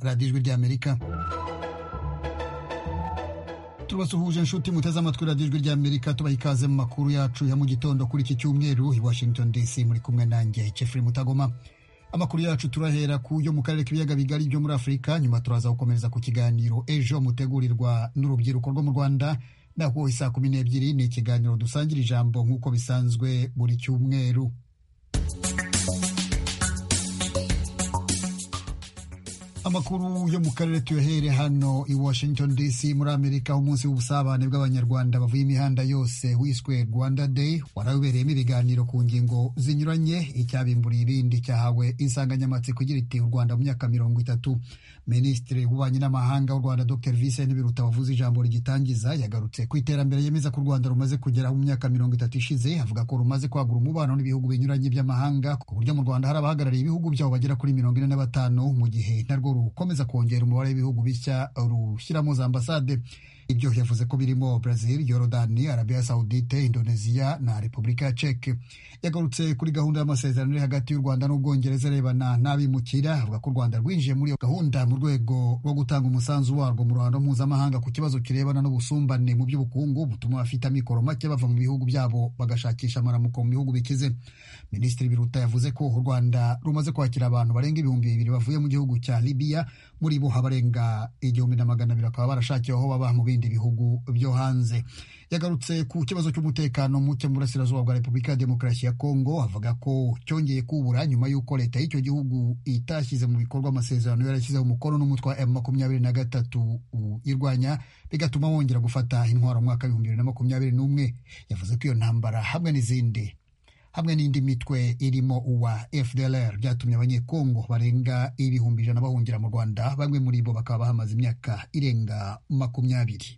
radiyo ijwi ry'amerika tubasuhuje inshuti muteze amatwi radiyo ijwi ry'amerika tubaha ikaze mu makuru yacu ya mu gitondo kuri iki cyumweru i washington dc muri kumwe nanjye jeffrey mutagoma amakuru yacu turahera ku yo mu karere k'ibiyaga bigari byo muri afurika nyuma turaza gukomeza ku kiganiro ejo mutegurirwa n'urubyiruko rwo mu rwanda naho saa kumi n'ebyiri ni ikiganiro dusangira ijambo nk'uko bisanzwe buri cyumweru amakuru yo mu karere tuyohere hano i washington dc muri amerika umunsi w'ubusabane bw'abanyarwanda bavuye imihanda yose wiswe rwanda day warabereyemo ibiganiro ku ngingo zinyuranye icyabimburiye ibindi cyahawe insanganyamatsiko igira iti u rwanda mu myaka mirongo itatu minisitiri w'ububanyi n'amahanga w'u rwanda dr vincent biruta wavuze ijambo rigitangiza yagarutse ku iterambere yemeza ko u rwanda rumaze kugeraho mu myaka mirongo itatu ishize avuga ko rumaze kwagura umubano n'ibihugu binyuranye by'amahanga ku buryo mu rwanda hari abahagarariye ibihugu byabo bagera kuri mirongo ine na batanu mu gihe narwo rukomeza kongera umubare w'ibihugu bishya rushyiramo za ambasade ibyo yavuze ko birimo brazil yorodani arabia saudite indoneziya na repubulika ya ceke yagarutse kuri gahunda y'amasezerano iri hagati y'u rwanda n'ubwongereza arebana n'abimukira avuga ko u rwanda rwinjiye muri iyo gahunda mu rwego rwo gutanga umusanzu warwo mu ruhando mpuzamahanga ku kibazo kirebana n'ubusumbane mu by'ubukungu butuma abafite amikoro make bava mu bihugu byabo bagashakisha amaramuko mu bihugu bikize minisitiri biruta yavuze ko u rwanda rumaze kwakira abantu barenga ibihumbi bibiri bavuye mu gihugu cya libiya muri bo habarenga igihumbi na magana abiri bakaba barashakiwe aho baba mu bindi bindi bihugu byo hanze yagarutse ku kibazo cy'umutekano muke mu burasirazuba bwa repubulika ya demokarasi ya kongo avuga ko cyongeye kubura nyuma y'uko leta y'icyo gihugu itashyize mu bikorwa amasezerano yarashyizeho umukono n'umutwe wa m makumyabiri na gatatu irwanya bigatuma wongera gufata intwaro mu mwaka w'ibihumbi bibiri na makumyabiri n'umwe yavuze ko iyo ntambara hamwe n'izindi hamwe n'indi mitwe irimo uwa fdlr byatumye abanyekongo barenga ibihumbi ijana bahungira mu rwanda bamwe muri bo bakaba bahamaze imyaka irenga makumyabiri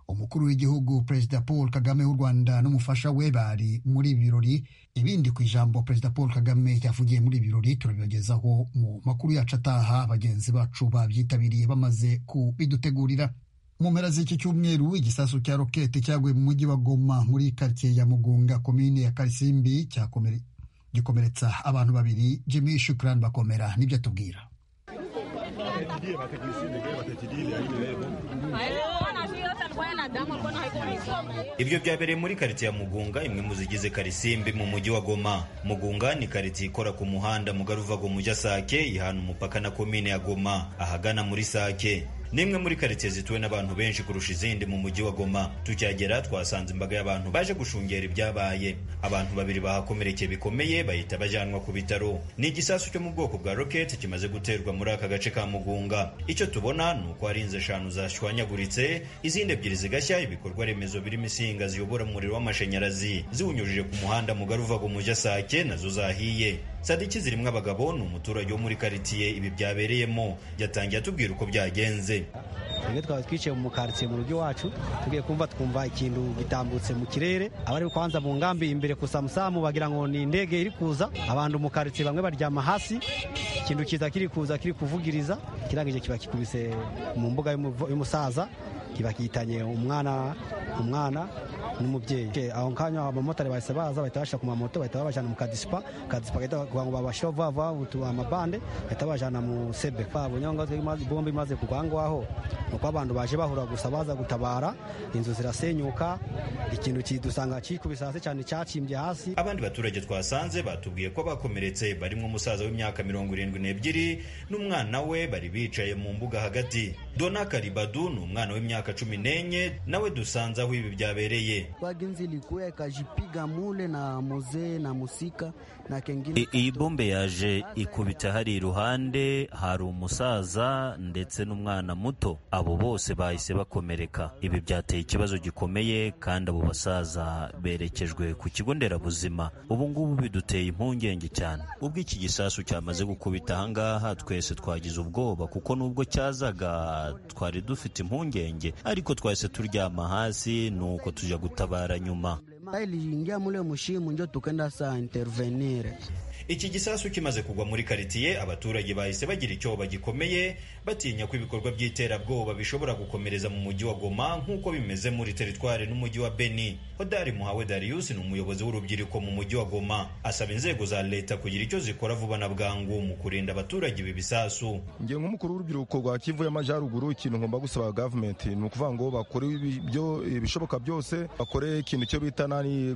umukuru w'igihugu perezida paul kagame w'u rwanda n'umufasha we bari muri ibi birori ibindi ku ijambo perezida paul kagame yavugiye muri ibi birori turabibagezaho mu makuru yacu ataha bagenzi bacu babyitabiriye bamaze kubidutegurira mu mpera z'iki cyumweru igisasu cya rokete cyaguye mu mujyi wa goma muri karitsiye ya mugunga komine ya karisimbi gikomeretsa abantu babiri jimmy shukurani bakomera nibyo atubwira ibyo byabereye muri karitsiye ya mugunga imwe mu zigize karisimbi mu mujyi wa goma mugunga ni karitsiye ikora ku muhanda mugari uva mu ujya sake ihana umupaka na komine ya goma ahagana muri sake ni imwe muri karitsiye zituwe n'abantu benshi kurusha izindi mu mujyi wa goma tukihagera twasanze imbaga y'abantu baje gushungera ibyabaye abantu babiri bahakomerekeye bikomeye bahita bajyanwa ku bitaro ni igisasu cyo mu bwoko bwa roketi kimaze guterwa muri aka gace ka mugunga icyo tubona ni uko hari inzu eshanu zashwanyaguritse izindi ebyiri zigashya ibikorwa remezo birimo insinga ziyobora umuriro w'amashanyarazi ziwunyujije ku muhanda mugari uva mu mujyi asake nazo zahiye sadiki zirimo abagabo ni umuturage wo muri karitsiye ibi byabereyemo yatangiye atubwira uko byagenze rimwe twaba twicaye mu karitsiye mu rugo iwacu tugiye kumva twumva ikintu gitambutse mu kirere abari kwanza mu ngambi imbere ku samusamu bagira ngo ni indege iri kuza abantu mu karitsiye bamwe baryama hasi ikintu kiza kiri kuza kiri kuvugiriza kirangije kiba kikubise mu mbuga y'umusaza kiba kitanye umwana umwana n'umubyeyi aho kanya abamotari bahise baza bahita bashyira ku mamoto bahita babajyana mu kadisipa kadisipa gahita kugira ngo babasheho vuba vuba amabande bahita babajyana mu sebe bunyonga bombi imaze kugwa ngaho ni uko abantu baje bahura gusa baza gutabara inzu zirasenyuka ikintu kidusanga kikubise hasi cyane cyacimbye hasi abandi baturage twasanze batubwiye ko bakomeretse barimo umusaza w'imyaka mirongo irindwi n'ebyiri n'umwana we bari bicaye mu mbuga hagati dona karibadu ni umwana w'imyaka cumi n'enye nawe dusanze aho ibi byabereye wagenzi ilikuwa ikajipiga mule na muzee na musika na kengine. iyi bombe yaje ikubita hari iruhande hari umusaza ndetse n'umwana muto abo bose bahise bakomereka ibi byateye ikibazo gikomeye kandi abo basaza berekejwe ku kigo nderabuzima ubu ngubu biduteye impungenge cyane ubwo iki gisasu cyamaze gukubita ahangaha twese twagize ubwoba kuko nubwo cyazaga twari dufite impungenge ariko twahise turyama hasi nuko tujya gutabara nyuma iliingia mule mushimu njo tukenda saa intervenire iki gisasu kimaze kugwa muri karitiye abaturage bahise bagira icyobo gikomeye batinya ko ibikorwa by'iterabwoba bishobora gukomereza mu mujyi wa goma nk'uko bimeze muri teritwari n'umujyi wa beni hodari muhawe darius ni umuyobozi w'urubyiruko mu mujyi wa goma asaba inzego za leta kugira icyo zikora vuba na bwangu mu kurinda abaturage ibi bisasu ngiye nk'umukuru w'urubyiruko rwa kivu y'amajyaruguru ikintu ngomba gusaba gavumenti ni ukuvuga ngo bakore ibishoboka byose bakore ikintu cyo bita nani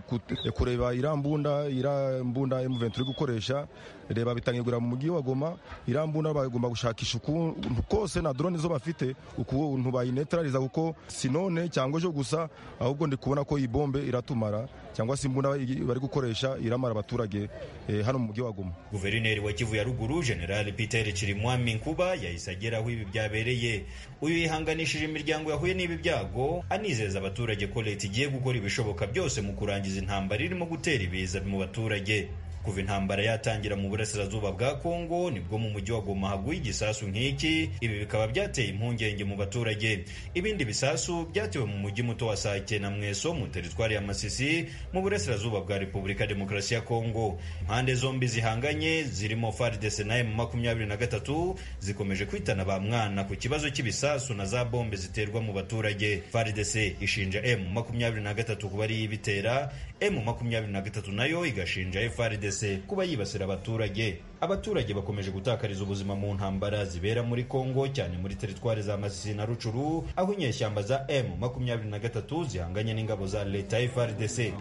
kureba irambunda irambunda emuventi uri gukoresha reba bitangirwa mu mujyi wa goma irambunda bagomba gushakisha ukuntu kose na drone zo bafite ukuntu bayinetraliza kuko si none cyangwa ejo gusa ahubwo ndi kubona ko iyi bombe iratumara cyangwa se imbunda bari gukoresha iramara abaturage eh, hano mu mujyi wa goma guverineri wa kivu ya ruguru general peter chirimwami nkuba yahise agera aho ibi byabereye uyu yihanganishije imiryango yahuye n'ibi byago anizeza abaturage ko leta igiye gukora ibishoboka byose mu kurangiza intambara irimo gutera ibiza mu baturage kuva intambara yatangira mu burasirazuba bwa kongo nibwo mu mujyi wa goma haguye igisasu nk'iki ibi bikaba byateye impungenge mu baturage ibindi bisasu byatewe mu mujyi muto wa sake na mweso mu teritwari ya masisi mu burasirazuba bwa repubulika demokarasi ya kongo impande zombi zihanganye zirimo fardc na emu makumyabiri na gatatu zikomeje kwitana ba mwana ku kibazo cy'ibisasu na za bombe ziterwa mu baturage fardc ishinja emu makumyabiri na gatatu kuba ariyo ibitera emu makumyabiri na gatatu nayo igashinja frdc kuba yibasira abaturage abaturage bakomeje gutakariza ubuzima mu ntambara zibera muri kongo cyane muri teritwari za masisi na rucuru aho inyeshyamba za m makumyabiri na gatatu zihanganye n'ingabo za leta ya frdc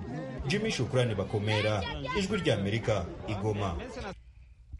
jimmy shukurani bakomera ijwi ry'amerika igoma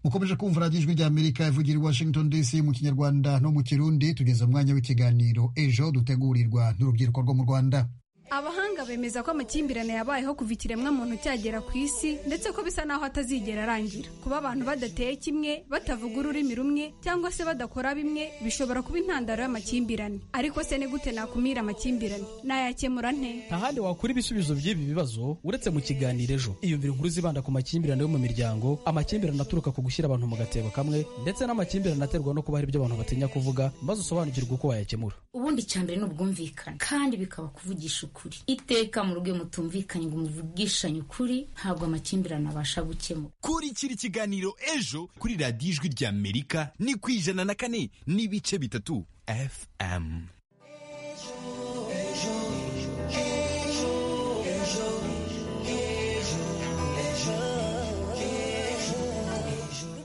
mukomeje kumva radiyo ijwi ry'amerika ivugira i washington dc mu kinyarwanda no mu kirundi tugeze umwanya w'ikiganiro ejo dutegurirwa n'urubyiruko rwo mu rwanda abahanga bemeza ko amakimbirane yabayeho kuva ikiremwa muntu cyagera ku isi ndetse ko bisa naho atazigera arangira kuba abantu badateye kimwe batavuga ururimi rumwe cyangwa se badakora bimwe bishobora kuba intandaro y'amakimbirane ariko se ni gute nakumira amakimbirane nayakemura nte nta handi wakura ibisubizo by'ibi bibazo uretse mu kiganiro ejo iyumvira inkuru zibanda ku makimbirane yo mu miryango amakimbirane aturuka ku gushyira abantu mu gatebo kamwe ndetse n'amakimbirane aterwa no kuba hari ibyo abantu batinya kuvuga maze usobanukirwe uko wayakemura ubundi cyambere ni ubwumvikane kandi bikaba kuvugisha ukuri iteka mu rugo mutumvikanye ngo muvugishanye ukuri ntabwo amakimbirane abasha gukemura kurikira ikiganiro ejo kuri radiyo ijwi ry'amerika ni ku ijana na kane n'ibice bitatu fm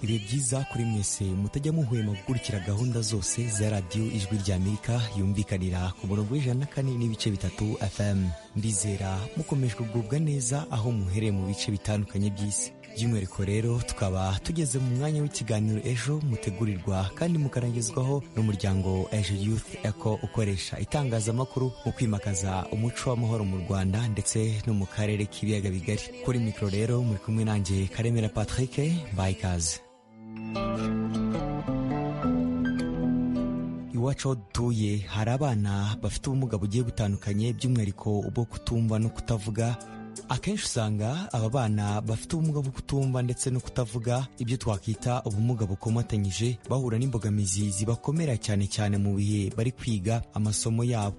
ibihe byiza kuri mwese mutajya muhwema gukurikira gahunda zose za radiyo ijwi rya amerika yumvikanira ku murongo w'ijana na kane n'ibice bitatu fm ndizera mukomeje kugubwa neza aho muhereye mu bice bitandukanye by'isi by'umwihariko rero tukaba tugeze mu mwanya w'ikiganiro ejo mutegurirwa kandi mukarangizwaho n'umuryango ejo youth eco ukoresha itangazamakuru mu kwimakaza umuco w'amahoro mu rwanda ndetse no mu karere k'ibiyaga bigari kuri mikoro rero muri kumwe nanjye karemera patrick mbaye ikaze iwacu aho dutuye hari abana bafite ubumuga bugiye butandukanye by'umwihariko ubwo kutumva no kutavuga akenshi usanga aba bana bafite ubumuga bwo kutumva ndetse no kutavuga ibyo twakwita ubumuga bukomatanyije bahura n'imbogamizi zibakomera cyane cyane mu bihe bari kwiga amasomo yabo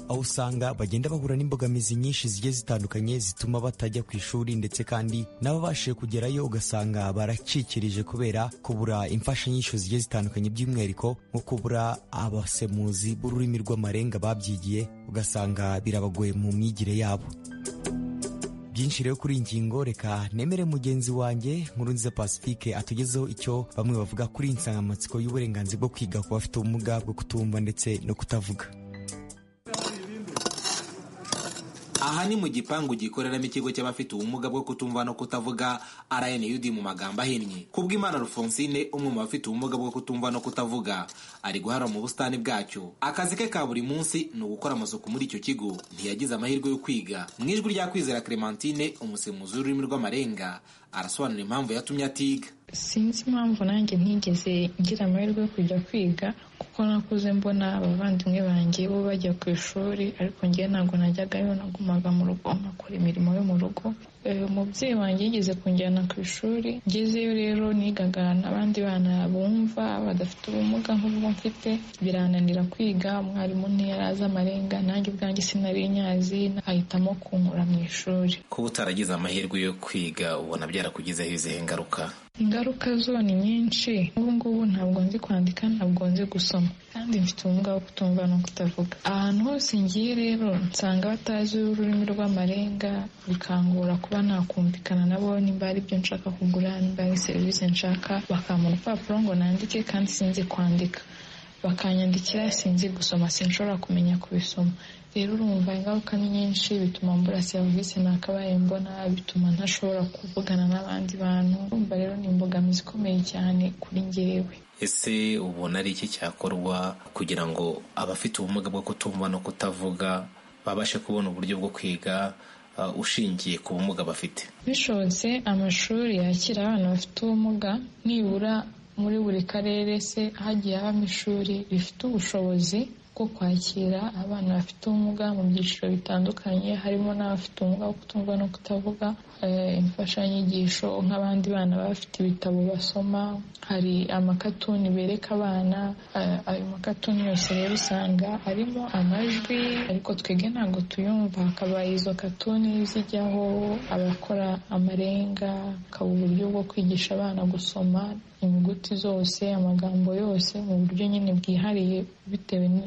aho usanga bagenda bahura n'imbogamizi nyinshi zigiye zitandukanye zituma batajya ku ishuri ndetse kandi n'ababashije kugerayo ugasanga baracikirije kubera kubura imfashanyigisho zigiye zitandukanye by'umwihariko nko kubura abasemuzi b'ururimi rw'amarenga babyigiye ugasanga birabagoye mu myigire yabo byinshi rero kuri iyi ngingo reka nemere mugenzi wanjye nkurunziza pacifique atugezeho icyo bamwe bavuga kuri iyi nsanganyamatsiko y'uburenganzira bwo kwiga ku bafite ubumuga bwo kutumva ndetse no kutavuga aha ni mu gipangu gikoreramo ikigo cy'abafite ubumuga bwo kutumva no kutavuga rnud mu magambo ahinnye kubw'imana rufonsine umwe mu bafite ubumuga bwo kutumva no kutavuga ari guhara mu busitani bwacyo akazi ke ka buri munsi ni ugukora amasuku muri icyo kigo ntiyagize amahirwe yo kwiga mu ijwi rya kwizera clementine umusemuzi w'ururimi rw'amarenga arasobanura impamvu yatumye atiga sinzi impamvu nanjye ntigeze ngira amahirwe yo kujya kwiga kuko nakuze mbona abavandimwe banjye bo bajya ku ishuri ariko ngewe ntabwo najyagayo nagumaga mu rugo nkakora imirimo yo mu rugo umubyeyi wanjye yigeze kunjyana ku ishuri ngezeyo rero nigaga n'abandi bana bumva badafite ubumuga nk'ubwo mfite birananira kwiga umwarimu ntiyari azi amarenga nanjye ubwanjye sinari nyazi ahitamo kunkura mu ishuri kuba utaragize amahirwe yo kwiga ubona byarakugizeho izihe ngaruka ingaruka zo ni nyinshi ubu ngubu ntabwo nzi kwandika ntabwo nzi gusoma kandi mfite ubumuga bwo kutumva no kutavuga ahantu hose ngiye rero nsanga batazi ururimi rw'amarenga bikangora kuba nakumvikana nabo nimba ari ibyo nshaka kugura nimba ari serivisi nshaka bakampa urupapuro ngo nandike kandi sinzi kwandika bakanyandikira sinzi gusoma sinshobora kumenya kubisoma rero urumva ingaruka ni nyinshi bituma mbura serivisi nakabaye mbona bituma ntashobora kuvugana n'abandi bantu urumva rero ni imbogamizi ikomeye cyane kuri njyewe ese ubona ari iki cyakorwa kugira ngo abafite ubumuga bwo kutumva no kutavuga babashe kubona uburyo bwo kwiga uh, ushingiye ku bumuga bafite bishobotse amashuri yakira abana bafite ubumuga nibura muri buri karere se hagiye habamo ishuri rifite ubushobozi bwo kwakira abana bafite ubumuga mu byiciro bitandukanye harimo n'abafite ubumuga bwo kutumva no kutavuga eh, imfashanyigisho nk'abandi bana baba bafite ibitabo basoma hari amakatuni bereka abana eh, ayo makatuni yose rero usanga arimo amajwi ariko twebwe ntabwo tuyumva hakaba izo katuni zijyaho abakora amarenga hakaba uburyo bwo kwigisha abana gusoma inyuguti zose amagambo yose mu buryo nyine bwihariye bitewe n-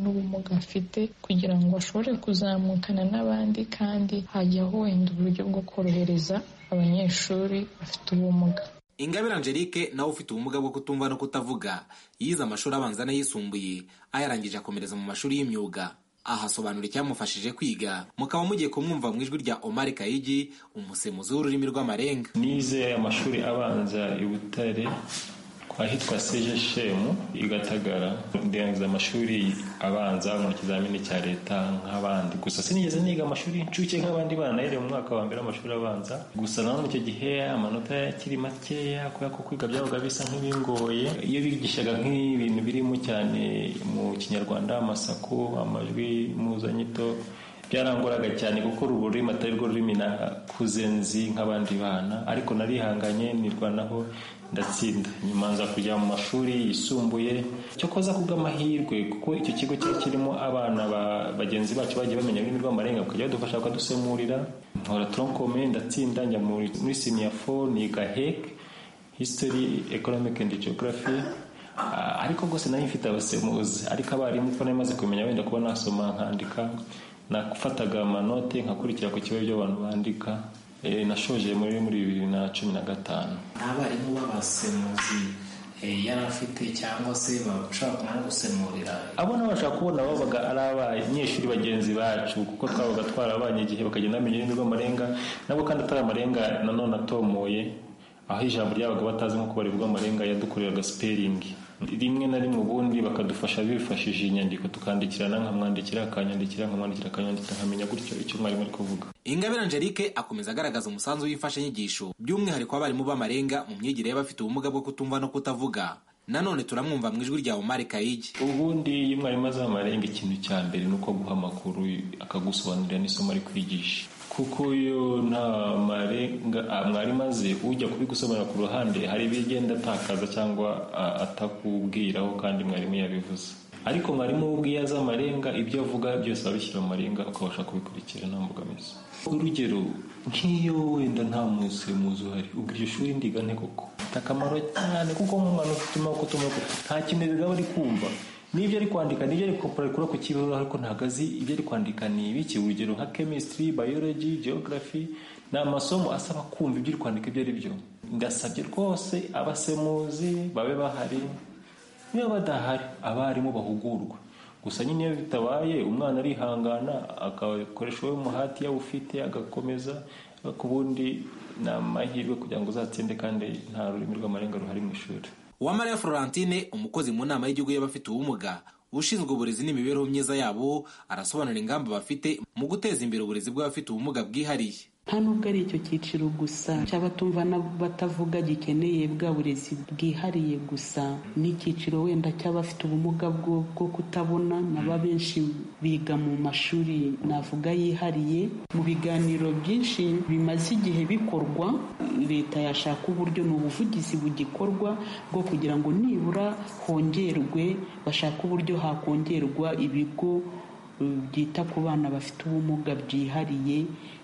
n'ubumuga afite kugira ngo ashobore kuzamukana n'abandi kandi hajyaho wenda uburyo bwo korohereza abanyeshuri bafite ubumuga ingabire angelique nawe ufite ubumuga bwo kutumva no kutavuga yize amashuri abanza n'ayisumbuye ayarangije akomereza mu mashuri y'imyuga ahasobanura icyamufashije kwiga mukaba mugiye kumwumva mu ijwi rya omar kayigi umusemuzi w'ururimi rw'amarenga nize amashuri abanza i butare kwa hitwa seje shemu i gatagara ndangiza amashuri abanza mu kizamini cya leta nk'abandi gusa sinigeze niga amashuri y'incuke nk'abandi bana yari mu mwaka wa mbere w'amashuri abanza gusa nawe muri icyo gihe amanota yakiri makeya kubera ko kwiga byabaga bisa nk'ibingoye iyo bigishaga nk'ibintu birimo cyane mu kinyarwanda amasaku amajwi impuzanyito byarangoraga cyane kuko ururimi atari rwo rurimi nakuze nzi nk'abandi bana ariko narihanganye nirwanaho ndatsinda nyuma nza kujya mu mashuri yisumbuye cyokoza kubw'amahirwe kuko icyo kigo cyari kirimo abana ba- bagenzi bacu bagiye bamenya ururimi rw'amarenga bakajya badufasha bakadusemurira nkora tronkome ndatsinda njya muri muri siniya fo niga hek history economic and geography Ah, ariko rwose nari mfite abasemuzi ariko abarimu ko nari maze kumenya wenda kuba nasoma nkandika nafataga amanote nkakurikira ku kibazo by'abantu bandika Eh, nashoje muri muri bibiri na cumi na gatanu abarimu b'abasemuzi yari afite cyangwa se bashobora kumusemurira abo nabashaka kubona babaga ari abanyeshuri bagenzi bacu kuko twabaga twarabanye igihe bakagenda bamenya ururimi rw'amarenga nabo kandi atari amarenga nanone atomoye aho ijambo ryabaga batazi nko kubarirwa amarenga yadukoreraga sipelingi rimwe na rimwe ubundi bakadufasha bifashishije inyandiko tukandikirana nkamwandikira akanyandikira nkamwandikira akanyandikira nkamenya gutyo icyo mwarimu ari kuvuga ingabire angelique akomeza agaragaza umusanzu w'imfashanyigisho by'umwihariko abarimu b'amarenga mu myigire y'abafite ubumuga bwo kutumva no kutavuga nanone turamwumva mu ijwi rya omar kayigi ubundi iyo mwarimu azi amarenga ikintu cya mbere ni uko aguha amakuru akagusobanurira n'isomo ari kwigisha kuko iyo nta marenga ah, mwarimu azi ujya kubigusobanura ku ruhande hari ibigenda atakaza cyangwa ah, atakubwiraho kandi mwarimu yabivuze ariko mwarimu we ubwe iyo azi amarenga ibyo avuga byose abishyira mu marenga ukabasha kubikurikira nta mbogamizi urugero nk'iyo wenda nta musemuzi uhari ubwo iryo shuri ndiga nte koko bifite akamaro cyane kuko nk'umwana ufite amaboko utumva nta kintu biba ari kumva n'ibyo ari kwandika n'ibyo ari kurekura ku kibaho ariko ntabwo azi ibyo ari kwandika ni ibiki urugero nka chemistry biology geography ni amasomo asaba kumva ibyo uri kwandika ibyo ari byo ndasabye rwose abasemuzi babe bahari niba badahari abarimu bahugurwa gusa nyine iyo bitabaye umwana arihangana agakoresha uwo muhati yawufite agakomeza ariko ubundi ni amahirwe kugira ngo uzatsinde kandi nta rurimi rw'amarenga ruhari mu ishuri uwamariya florentine umukozi mu nama y'igihugu y'abafite ubumuga ushinzwe uburezi n'imibereho myiza yabo arasobanura ingamba bafite mu guteza imbere uburezi bw'abafite ubumuga bwihariye nta nubwo ari icyo cyiciro gusa cy'abatumva n'abatavuga gikeneye bwa burezi bwihariye gusa ni icyiciro wenda cy'abafite ubumuga bwo bwo kutabona naba benshi biga mu mashuri navuga yihariye mu biganiro byinshi bimaze igihe bikorwa leta yashaka uburyo ni ubuvugizi bugikorwa bwo kugira ngo nibura hongerwe bashake uburyo hakongerwa ibigo byita ku bana bafite ubumuga byihariye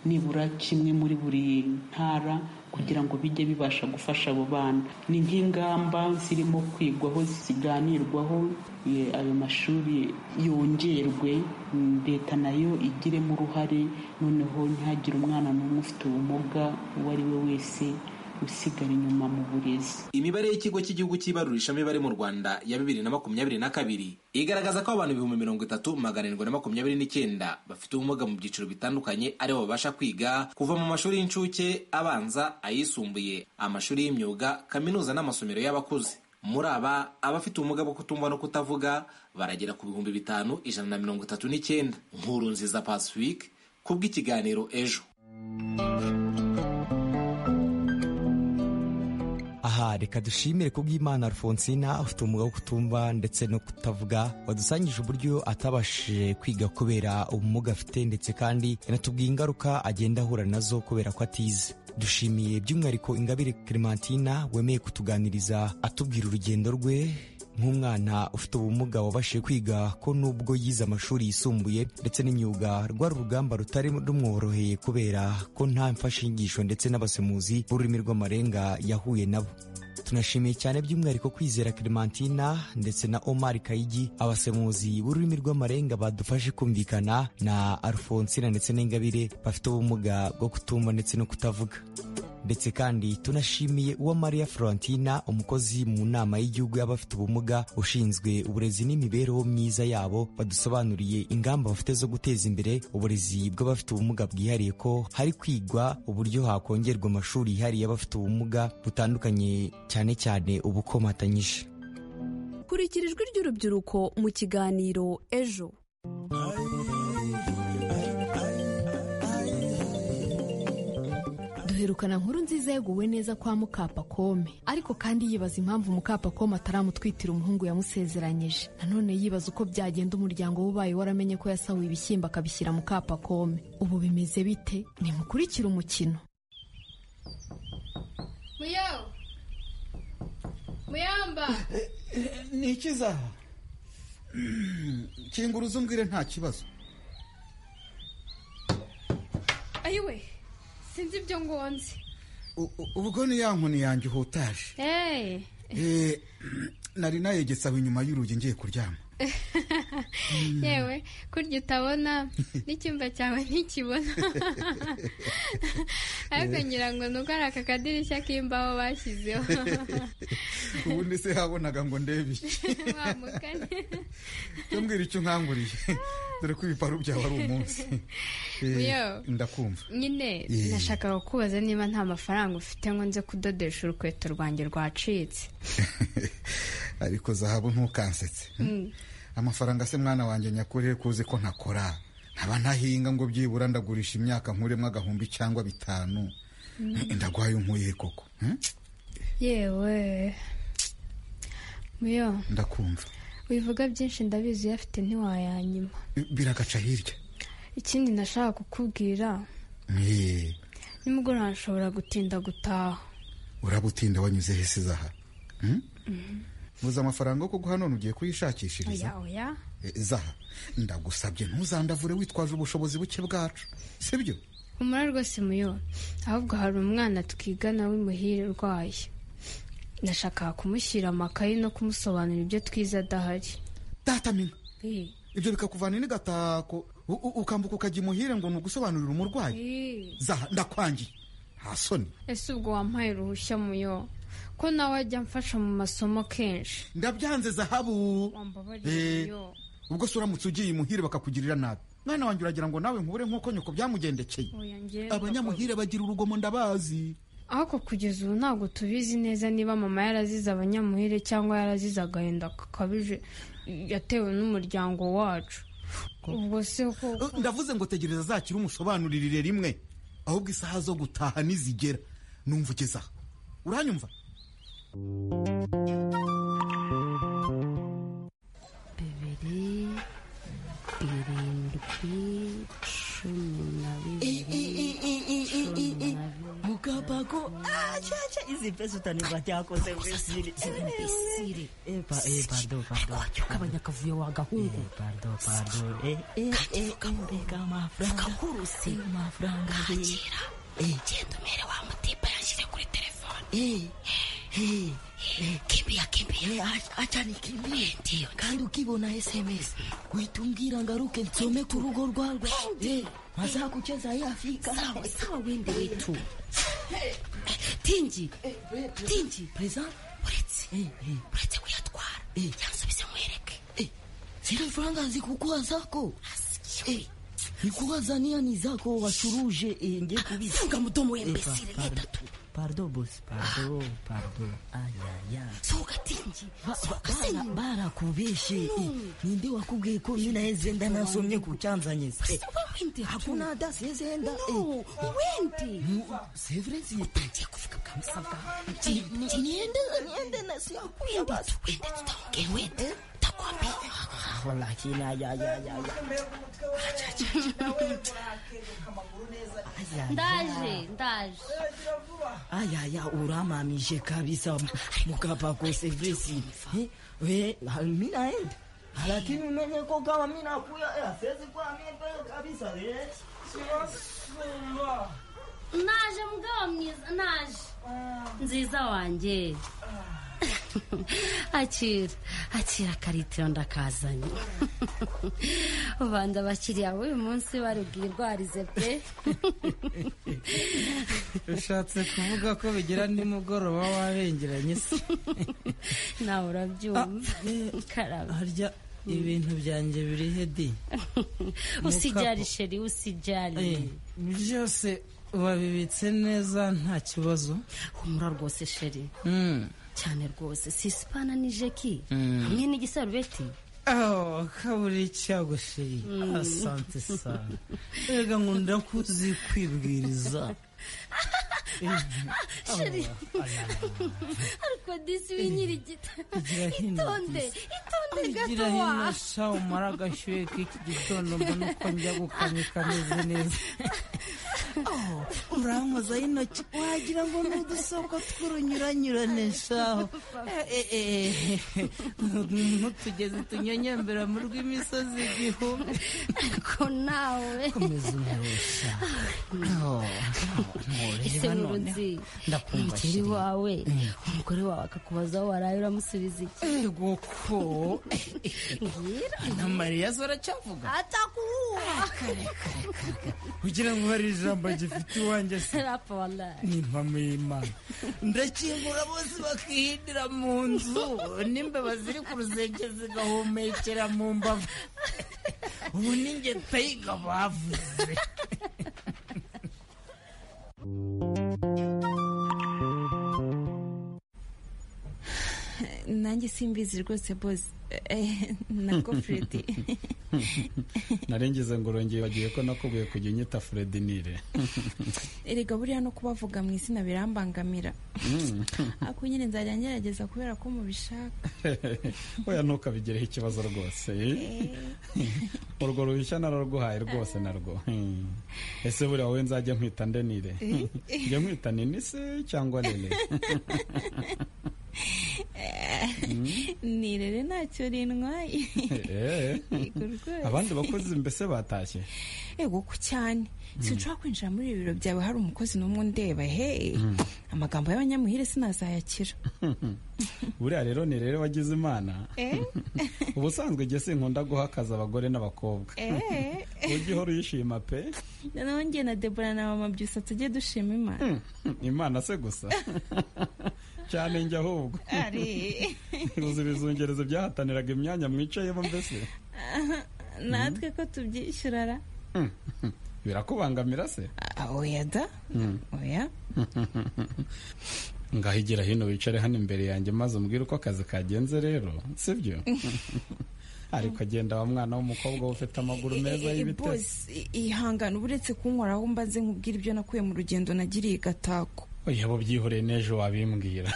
nibura kimwe muri buri ntara kugira ngo bijye bibasha gufasha abo bana ni nk'ingamba zirimo kwigwaho ziganirwaho eh, ayo mashuri yongerwe mm, leta nayo igiremo uruhare noneho ntihagire umwana n'umwe ufite ubumuga uwo ari we wese usigara inyuma mu burezi imibare y'ikigo cy'igihugu cy'ibarurishamibare mu rwanda ya bibiri na makumyabiri na kabiri igaragaza ko abantu ibihumbi mirongo itatu magana arindwi na makumyabiri n'icyenda bafite ubumuga mu byiciro bitandukanye aribo babasha kwiga kuva mu mashuri y'incuke abanza ayisumbuye amashuri y'imyuga kaminuza n'amasomero y'abakuze muri aba abafite ubumuga bwo kutumva no kutavuga baragera ku bihumbi bitanu ijana na mirongo itatu n'icyenda nkuru nziza pacifique kubw'ikiganiro ejo aha reka dushimire kubw'imana alfonsina ufite umwuga wo kutumva ndetse no kutavuga wadusangije uburyo atabashije kwiga kubera ubumuga afite ndetse kandi yanatubwiye ingaruka agenda ahura nazo kubera ko atize dushimiye by'umwihariko ingabire clementina wemeye kutuganiriza atubwira urugendo rwe nk'umwana ufite ubumuga wabashije kwiga ko nubwo yize amashuri yisumbuye ndetse n'imyuga rwari urugamba rutari rumworoheye kubera ko nta mfashinyigisho ndetse n'abasemuzi b'ururimi rw'amarenga yahuye nabo tunashimiye cyane by'umwihariko kwizera clementina ndetse na omar kayigi abasemuzi b'ururimi rw'amarenga badufashe kumvikana na alfonsina ndetse n'ingabire bafite ubumuga bwo kutumva ndetse no kutavuga ndetse kandi tunashimiye uwa Maria Florentina umukozi mu nama y'igihugu y'abafite ubumuga ushinzwe uburezi n'imibereho myiza yabo badusobanuriye ingamba bafite zo guteza imbere uburezi bw'abafite ubumuga bwihariye ko hari kwigwa uburyo hakongerwa amashuri yihariye y'abafite ubumuga butandukanye cyane cyane ubukomatanyije kurikira ijwi ry'urubyiruko mu kiganiro ejo duherukana nkuru nziza yeguwe neza kwa mukapakome ariko kandi yibaza impamvu mukapakome ataramutwitira umuhungu yamusezeranyije nanone yibaza uko byagenda umuryango we ubaye waramenye ko yasahuye ibishyimbo akabishyira mukapakome ubu bimeze bite nimukurikire umukino muyawu muyamba ni ikizaha kinguruza umbwire nta kibazo ayiwe sinzi ibyo ngonze U- u- ubwo ni ya nkoni yanjye uhutaje eee Eh, nari nayegetse aho inyuma y'urugi ngiye kuryama yewe kurya utabona n'icyumba cyawe ntikibona ariko ngira ngo ni uko ari aka kadirishya k'imbaho bashyizeho ubundi se yabonaga ngo ndebe iki wa mugani cyo mbwira icyo unkanguriye dore ko ibiparu byawe ari umunsi Eh, Yo. ndakumva nyine Yeah. nashakaga kukubaza niba nta mafaranga ufite ngo nze kudodesha urukweto rwanjye rwacitse ariko zahabu ntukansetse Mm. amafaranga se mwana wanjye nyakuri kuzi ko ntakora nkaba ntahinga ngo byibura ndagurisha imyaka nkuremo agahumbi cyangwa bitanu Mm. ndagwaye nkuye koko Hmm? yewe muyo ndakumva wivuga byinshi ndabizi uyafite ntiwayanyima biragaca hirya ikindi nashaka kukubwira Eh, nimugoroba nshobora gutinda gutaha uraba utinda wanyuze hese zaha Hmm? buze amafaranga yo kuguha none ugiye kuyishakishiriza oya oya Eh, zaha ndagusabye ntuzandavure witwaje ubushobozi buke bwacu sibyo humura rwose muyo ahubwo hari umwana twigana w'imuhira urwaye nashakaga kumushyira amakaye no kumusobanurira ibyo twize adahari datamina Eh, ibyo bikakuvana n'igatako u- u- ukambuka ukajya imuhire ngo ni ugusobanurira umurwayi eh. zaha ndakwangiye nta soni ese ubwo wampaye uruhushya muyo ko nawe ajya amfasha mu masomo kenshi ndabyanze zahabu Mbabarira Eh. muyo ubwo se uramutse ugiye imuhire bakakugirira nabi mwana wanjye uragira ngo nawe nkubure nk'uko nyoko byamugendekeye Oya, njye abanyamuhire bagira urugomo ndabazi ariko kugeza ubu ntabwo tubizi neza niba mama yarazize abanyamuhire cyangwa yarazize agahinda gakabije yatewe n'umuryango wacu ubwo se ko Eh, ndavuze ngo tegereza zakira umusobanuririre rimwe ahubwo isaha zo gutaha nizigera numva ugeze aha uranyumva bibiri birindwi cumi na bibiri mugabako acaca izi pesa utanirwa cyakoze mbesire imbesire. epa eh, pardon pardon kugabanya akavuyo wagahungu pardon pardon eh eh eh reka amafaranga kakuru se amafaranga kakira genda umere wa mutipa yanshyize kimbia kimbia acha nikimbie ndio kandi ukibona sms uhita umbwira ngaruke nsome ku rugo rwawe Eh, mazakucheza yafika sawa sawa wende wetu tingi tingi perezida uretse uretse kuyatwara yansubize mwereke zile faranga zikukuwa zako nikuwa zaniani zako washuruje nge kubisa funga mudomo we mbesire yeda Pardon, boss. Pardon, pardon. Aïe, aïe, aïe. sohoka tingi sohoka Bara- senya barakubeshe Eh, ninde wakubwiye ko minaheze nda nasomye ku cyanzanyezi wende hakuna adasi yezenda wende sevrezi utangiye kuvuga bwa musabwa niende niende nasiyo wende tu wende tutaongee wende takwambia Lakini aïe, aïe, aïe, aïe. Aja, aja. ndaje ndaje ayaya uramamishe kabisa mukapa ko sevresi Eh, we ha- mi naenda lakini umenye ko kama mi nakuya eh, siwezi kuwa mi mbele kabisa eh. Sinasumba. naje mugabo mwiza naje nziza wanjye akira akira karitiro ndakazanye ubanza abakiriya b'uyu munsi barubwirwarize pe ushatse kuvuga ko bigira nimugoroba wabengeranye se nawe urabyumva karaba harya ibintu byanjye biri hedi usijyari sheri usijyari byose wabibitse neza nta kibazo humura rwose sheri cyane rwose sisipana ni jeki Mm. hamwe n'igisarubeti aho kaburi icyago sheri Mm. asante sana rega nkunda ko uzi kwibwiriza sheri ariko disi winyirigita itonde itonde gato gira hino wa sha umara agashyuhe k'iki gitondo mbona uko njya gukanika meze neza urankoza y'intoki wagira ngo ni udusoko tw'urunyuranyurane shaho ntutugeze tunyonyembera mu rw'imisozi igihumbi ko nawe komeza umurusha ese nzi ndakumva umukiri wawe umugore wawe akakubaza aho waraye uramusubiza iki ego ko mbwira na mariya zo aracyavuga atakuwuha kugira ngo hari ijambo gifite iwanjye se rapa wallahi n'impamo y'imana ndakingura bose bakihindira mu nzu n'imbeba ziri ku rusenge zigahumekera mu mbavu ubu n'ingeta yiga bavuze nanjye simbizi rwose bose Eh, na gofredi narengeze ngo urongeye bagiye ko nakubwiye kujya unyita fredinire erega buriya no kubavuga mu izina birambangamira ako nyine nzajya ngerageza kubera ko mubishaka oya ntukabigireho ikibazo rwose urwo ruhushya nararuguhaye rwose narwo Hmm. ese buriya wowe nzajya nkwita ndenire Eh. njya nkwita nini se cyangwa nene nirere ntacyo rintwaye Eh. Yego rwose. abandi bakozi mbese batashye ego ko cyane sinshobora kwinjira muri ibi biro byawe hari umukozi n'umwe undeba he Mm. amagambo y'abanyamuhire sinazayakira buriya rero ni rero wagize imana Eh, ubusanzwe igihe sinkunda guha akazi abagore n'abakobwa eh. ujye uhora uyishima pe noneho njye na debora na mama byusa tujye dushima imana imana se gusa cyane njye ahubwo ari uzi ibizungerezo byahataniraga imyanya mwicayemo mbese natwe ko tubyishyura ra birakubangamira se Ah, oya da oya ngaho igira hino wicare hano imbere yanjye maze umbwire uko akazi kagenze rero sibyo ariko agenda wa mwana w'umukobwa we ufite amaguru meza Eh, eh, y'ibitare boss, i- ihangane uba uretse kunkoraho mbaze nkubwire ibyo nakuye mu rugendo nagiriye i gatako oya bo byihoreye n'ejo wabimbwira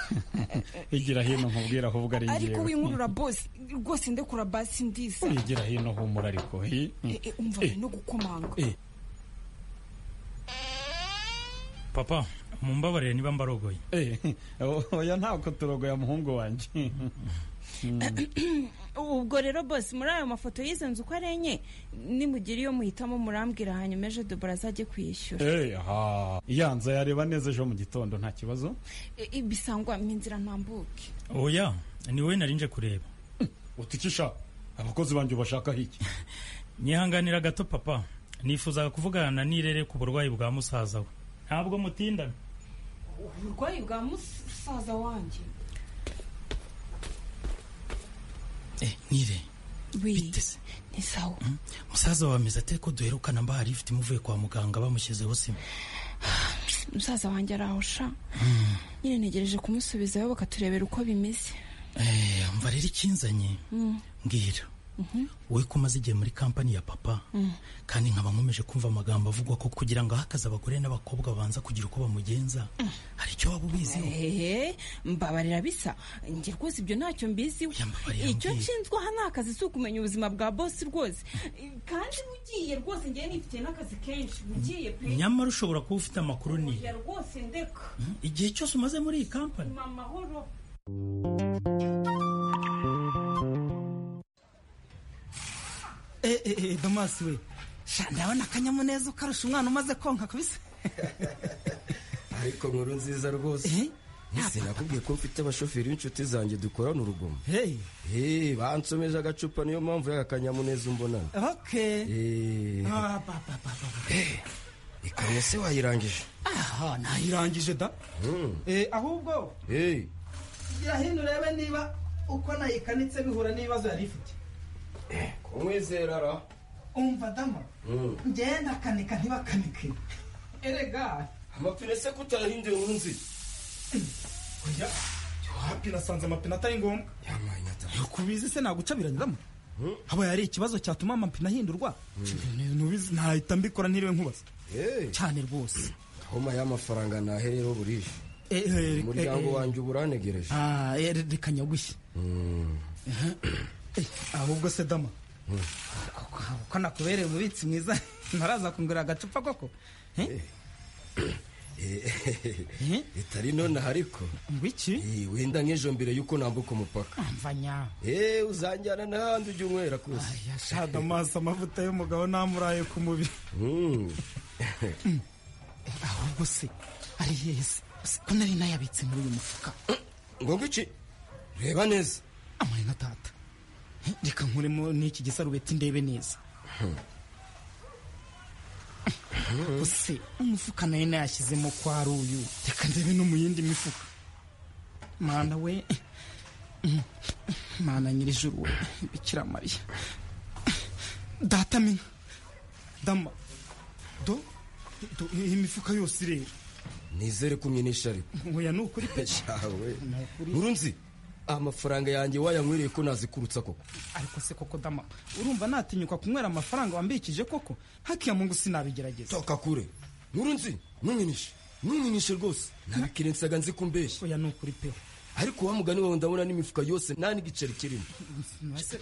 igira hino nkubwira ahubwo ari ariko ngewe winkurura bosi rwose ndekura basi ndisa igira hino humura ariko hi- Eh, eh, umva Eh, bari no gukomanga eh. papa mumbabarire niba mbarogoye oya ntabwo turogoya muhungu wanjye ubwo rero bose muri ayo mafoto y'izo nzu uko ari enye nimugira iyo muhitamo murambwira hanyuma ejo dubura azajye kuyishyura Eh, ha. yanza yareba neza ejo mu gitondo nta kibazo I- i- bisangwa mu inzira ntambuke oya ni wowe nari nje kureba utikisha abakozi banjye ubashakaho iki nyihanganira gato papa nifuzaga kuvugana na nirere ku burwayi bwa musaza we ntabwo mutindana uburwayi bwa musaza wanjye nire bite se ni sawa musaza wawe ameze ate ko duherukana mbahari ifite imuvuye kwa muganga bamushyizeho sima musaza wanjye arahusha nyine ntegereje kumusubizayo bakaturebera uko bimeze Eh, umva rero ikinzanye Mm. mbwira Mhm. wowe ko umaze igihe muri kampani ya papa Mm. kandi nkaba nkomeje kumva amagambo avugwa ko kugira ngo ahakaze abagore n'abakobwa babanza kugira uko bamugenza hari icyo waba ubiziho Ehehe, mbabarira bisa njye rwose ibyo ntacyo mbiziho icyo nshinzwe aha ni akazi si ukumenya ubuzima bwa bosi rwose kandi bugiye rwose njyewe nifitiye n'akazi kenshi bugiye pe nyamara ushobora kuba ufite amakuru ni Ya rwose ndeka igihe cyose umaze muri iyi kampani mu amahoro Eh, eh, eh, Damasi we sha ndabona akanyamuneza ukarusha umwana umaze konka kabisa ariko nkuru nziza rwose ese nakubwiye ko mfite abashoferi b'inshuti zanjye dukorana urugomo Hey. Eh, bansomeje agacupa niyo mpamvu y'akakanyamuneza umbonana okay Eh, Ah, ba, ba, ba, ba. ikamyo se wayirangije aha nayirangije da Mm. Eh, ahubwo Eh, gira hino urebe niba uko nayikanitse bihura n'ibibazo yari ifite kumwizera ra umva dama Mm. njyewe ndakanika ntibakanike erega amapine se kutarahinduye nkuru nziza oya wapine asanze amapine atari ngombwa kubizi se nagucabiranyiramo haba yari ikibazo cyatuma amapine ahindurwa Nubizi, nahita mbikora ntiriwe nkubaza cyane rwose homa y'amafaranga nahereyeho burije umuryango wanjye uba uranegereje reka nyagushye Mm. ahubwo se dama Mm. uko nakubereye umubitsi mwiza ntaraza kungurira agacupa koko bitari nonaha ariko Eh, wenda nk'ejo mbere y'uko nambuka umupaka mvanya Eh, uzanjyana n'ahandi ujya unywera kose shada amaso amavuta y'umugabo namuraye ku mubiri Mm. ahubwo se ari yesi ko nari nayabitse muri uyu mufuka ngo iki reba neza amani na tata Eh, reka nkuremo n'iki gisarubeti ndebe neza ese umufuka nayo nayashyizemo kwa ari uyu reka ndebe no mu yindi mifuka mana we Mm. mana nyirijuru we bikira mariya data mina dama do do iyi mifuka yose ireba nizere ko umyinisha ariko oya ni ukuri pe yawe urunzi amafaranga yanjye wayanyweriye ko nazikurutsa koko ariko se koko dama urumva natinyuka kunywera amafaranga wambikije koko hakiya mungu sinabigerageza toka kure nurunzi numwinishe numwinishe rwose nabikire nsaga nzi ko umbeshya oya ni ukuri pe ariko wa mugani wawe ndabona n'imifuka yose nta n'igiceri kirimo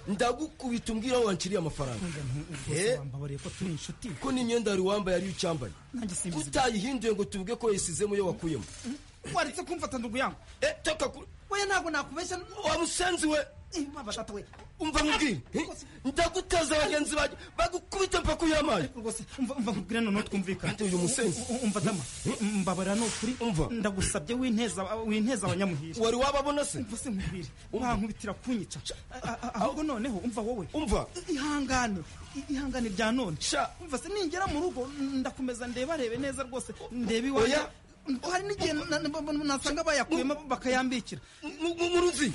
ndagukubita umbwira aho wanciriye amafaranga Eh? wambabariye ko turi inshuti ko n'imyenda yari wambaye ariyo ucyambaye nanjye simbizi utayihinduye ngo tuvuge ko yasizemo iyo wakuyemo waretse kumfata ndugu yangu eh toka kure oya ntabwo nakubeshya wa musenzi we baba tata we umva nkubwire Eh? ndagutaza bagenzi banjye bagukubita mpaka uyamaye rwose umva umva nkubwire noneho twumvikane uyu musenzi U- u- umva dama mbabarira ni ukuri ndagusabye winteza winteza abanyamuhira wari wababona se umva se nkubwire wankubitira kunyica A- a- a- ahubwo noneho umva wowe umva ihangane i- ihangane rya none umva se ningera mu rugo ndakomeza ndeba arebe neza rwose ndebe iwanjye Oya. hari n'igihe na- na- na- nasanga bayakuyemo bakayambikira mu ruzi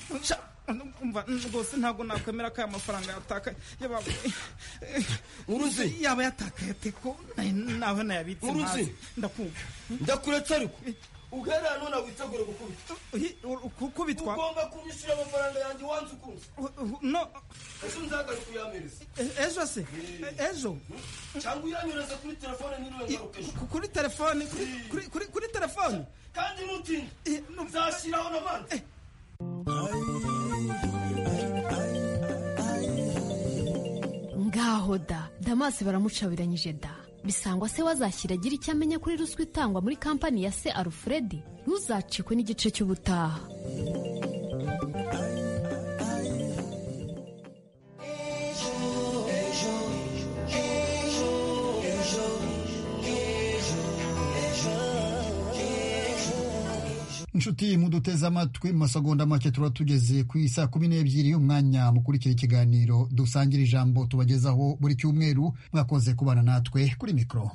umva rwose ntabwo nakwemera ko aya mafaranga yatakaye Uruzi. yaba yatakaye ate ko na- naho nayabitse Uruzi. ntazi. ndakumva ndakuretse ariko uherera none witegure gukubita kubitwa ugomba kunyishyura amafaranga yanjye wanze ukunze no ejo nzagaruka uyamereze E- ejo se ejo cyangwa uyanyereze kuri telefone niriwe ngaruka ejo Ku- kuri telefone kuri- kuri- kuri- kuri telefone kandi nutinde nzashyiraho n'abandi ngaho da damasi baramucabiranyije da bisangwa se wazashyira agira icyo amenya kuri ruswa itangwa muri kampani ya se alfred ntuzacikwe n'igice cy'ubutaha inshuti muduteze amatwi mu masegonda make tuba tugeze ku isa kumi n'ebyiri y'umwanya mukurikira ikiganiro dusangira ijambo tubagezaho buri cyumweru mwakoze kubana natwe kuri mikoro